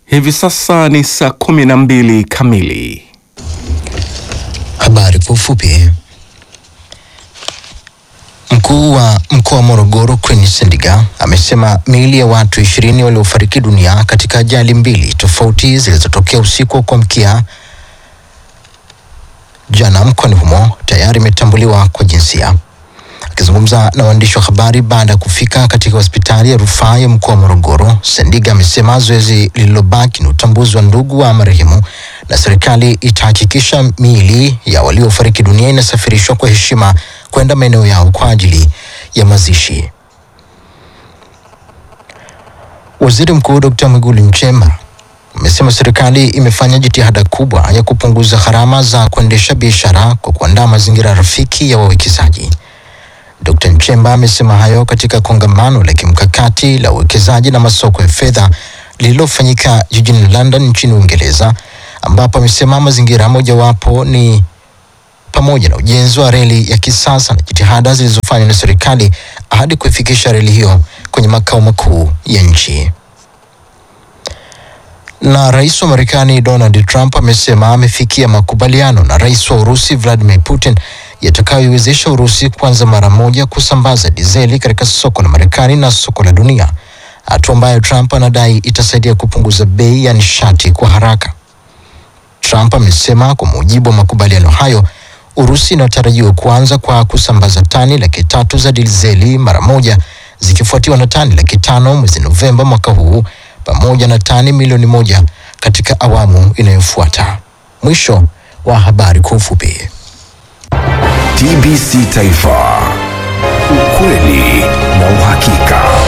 Hivi sasa ni saa kumi na mbili kamili. Habari kwa ufupi. Mkuu wa mkoa wa Morogoro Queen Sendiga amesema miili ya watu ishirini waliofariki dunia katika ajali mbili tofauti zilizotokea usiku wa kuamkia jana mkoani humo tayari imetambuliwa kwa jinsia. Akizungumza na waandishi wa habari baada ya kufika katika hospitali ya rufaa ya mkoa wa Morogoro, Sendiga amesema zoezi lililobaki ni utambuzi wa ndugu wa marehemu na serikali itahakikisha miili ya waliofariki dunia inasafirishwa kwa heshima kwenda maeneo yao kwa ajili ya mazishi. Waziri Mkuu Dr. Mwigulu Nchemba amesema serikali imefanya jitihada kubwa ya kupunguza gharama za kuendesha biashara kwa kuandaa mazingira rafiki ya wawekezaji. Dr. Nchemba amesema hayo katika kongamano la kimkakati la uwekezaji na masoko ya fedha lililofanyika jijini London nchini Uingereza, ambapo amesema mazingira mojawapo ni pamoja na ujenzi wa reli ya kisasa na jitihada zilizofanywa na serikali hadi kuifikisha reli hiyo kwenye makao makuu ya nchi. Na rais wa Marekani Donald Trump amesema amefikia makubaliano na rais wa Urusi Vladimir Putin yatakayoiwezesha Urusi kuanza mara moja kusambaza dizeli katika soko la Marekani na soko la dunia, hatua ambayo Trump anadai itasaidia kupunguza bei ya nishati kwa haraka. Trump amesema kwa mujibu wa makubaliano hayo, Urusi inatarajiwa kuanza kwa kusambaza tani laki tatu za dizeli mara moja zikifuatiwa na tani laki tano mwezi Novemba mwaka huu pamoja na tani milioni moja katika awamu inayofuata. Mwisho wa habari kwa ufupi. TBC Taifa, ukweli na uhakika.